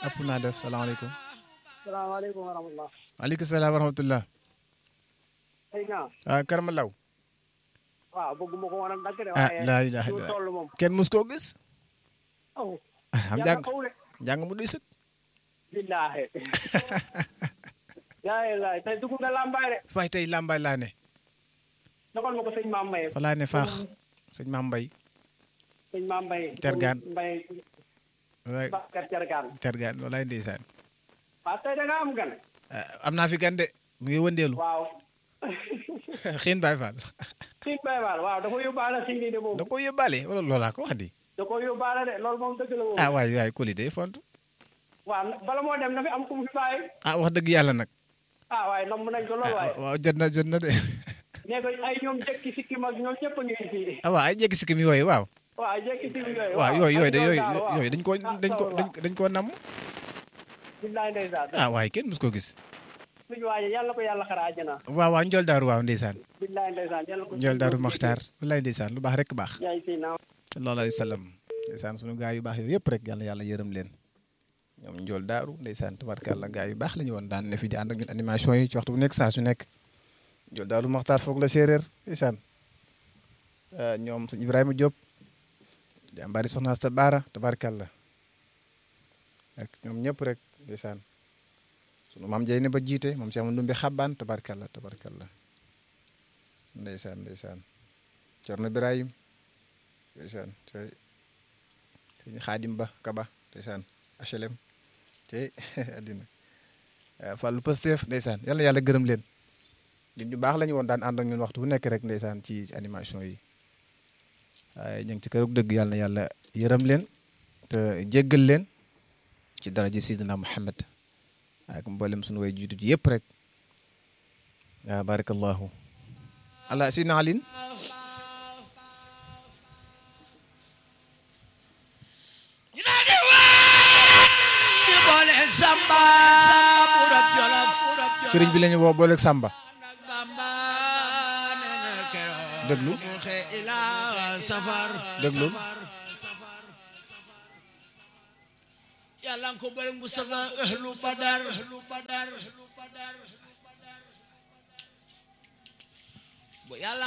ëpp naa def salaamaaleykum. salaamaaleykum wa rahmatulah. waaleykum salaam wa rahmatulah. xëy na. ah Karama Law. waaw bëgguma ko woon a dagg de. ah waaye laa ilaaha fi mu illallaah. toll moom. kenn mus koo gis. aw am yàlla jàng xaw de. jàng mu doy sëkk. billaahi. yaa ngi laay tey dugg nga lambaay de. waaye tey làmbaay laa ne. dogal ma ko sëñ Maam Mbaye. fa laa ne faax sëñ Maam Mbay. sëñ Maam Mbaye. Tergaan. Mbaye waay Bakar Tergaan. tergaan walaay ndeysaan. waaw tey da nga am gan. ah, am naa fi gan de mu ngi wëndeelu. waaw. xiin Baay Faal. Sine Baye Fall waaw da ko yóbbaale Sine de moom. da ko yóbbaale wala loolaa ko wax di. da ko yóbbaale de loolu moom dëgg la moom. ah waay waay Koli de font. waaw bala moo dem na fi am ku mu fi bàyyi. ah wax dëgg yàlla nag. ah waaye nam nañ ko lool waaye. ah waaw jot na jot na de. nee ko ay ñoom jekki sikki mag ñoom ñëpp a ngi fii. ah waaw ay jéggi sikkim yooyu waaw. waaw jekki sikki yooyu. waaw yooyu yooyu de ak yooyu daal, waaw. yooyu dañ koo Ah, dañ ko waaw. dañ dañ koo namm. billaay ndeysaan. ah waaye kenn mus koo gis. suñu waaye yàlla ko yàlla xara àjjana. waaw waaw Ndiol Daaru waaw ndeysaan. billaay ndeysaan yàlla ko. Ndiol Daaru Maxtaar wallaay ndeysaan lu baax rek baax. yaay si naaw. sallallahu alayhi wa sallam ndeysaan sunu gaa yu baax yooyu yëpp rek yàlla yàlla yërëm leen ñoom njool daaru ndeysaan tabarkàlla gaa yu baax la ñu woon daan ne fi di ànd ak ñun animation yi ci waxtu bu nekk saa su nekk njool daaru maxtaar foog la séeréer ndeysaan ah, ñoom sëñ Ibrahima Diop jàmbaari soxna Asta Baara tabarkàlla ak ñoom ñëpp rek ndeysaan sunu maam Jey ne ba jiite moom si am ndumbi xabbaan tabarkàlla tabarkàlla ndeysaan ndeysaan Cerno Ibrahim ndeysaan tey sëñ xaadim ba kaba ndeysaan HLM tey addina Fallou Pastef ndeysaan yal na yàlla gërëm leen ñun ñu baax la ñu woon daan ànd ak ñun waxtu bu nekk rek ndeysaan ci animation yi waaye ñu ngi ci kërug dëgg yàlla na yàlla yërëm leen te jéggal leen ci daraja Sidina Muhammad ak mboolem suñu way jiitu ji yëpp rek waaw barakallahu ala Sidina Alin ñu daal di waat di booleeg Samba burab Jolof sëriñ bi la ñu woo booleeg Samba nag Bamba nee na keroog déglu mu xe ila safar déglu yàlla nga ko bëri Mustafa ahlu Badar ahlu Badar bu yàlla